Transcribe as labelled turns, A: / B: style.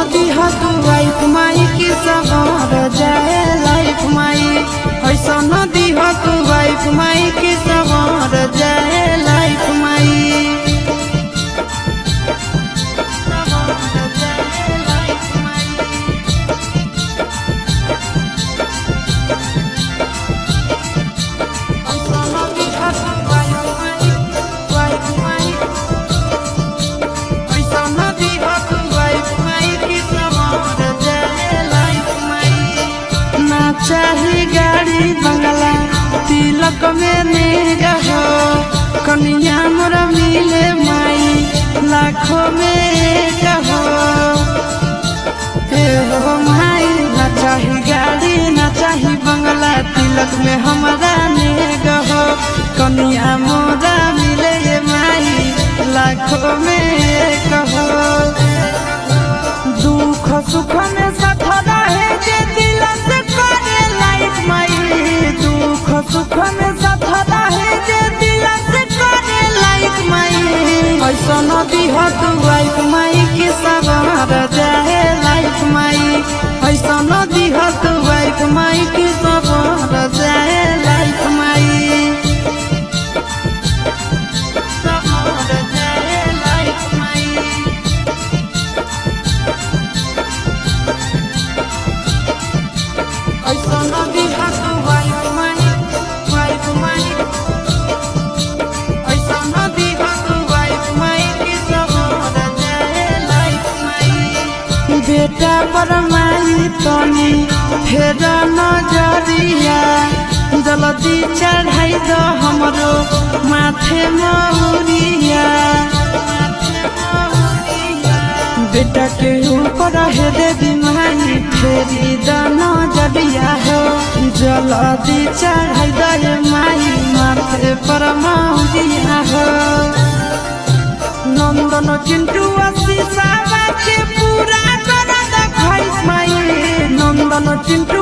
A: नदी हतु वाइफ माई की सवार जाए लाइफ माई ऐसा नदी हतु वाइफ माई की सवार जाए लाइफ माई सवार जाए लाइफ माई चाही गाड़ी बंगला तिलक में नेग हो कन्या मोरा मिले माई लाखों में एक हो हे हो माई ना चाही गाड़ी ना चाही बंगला तिलक में हमारा नेग हो कन्या मोरा मिले ये माई लाखों में एक हो दुख सुख में साथ रहे जे दिल से करे लाइफ माई दुख सुख में साथ रहे जे दिल से करे लाइफ माई ऐसा नदी हो तू लाइफ माई के सवार जाए लाइफ माई ऐसा नदी हो तू लाइफ माई के सवार जाए लाइफ माई सवार जाए लाइफ माई ऐसा नदी हाथ वाइफ माई वाइफ माई ऐसा नदी हाथ वाइफ माई की सवार जाए लाइफ माई बेटा पर माई तनी फेर नजरिया जल्दी चढ़ाई दो हमरो माथे मौरिया बेटा के ऊपर है देवी माई फेरी दाना जबिया हो जल्दी चढ़ाई दे माई माथे पर मौरिया हो नंदन चिंटू आशीषा के पूरा कर दे माई नंदन चिंटू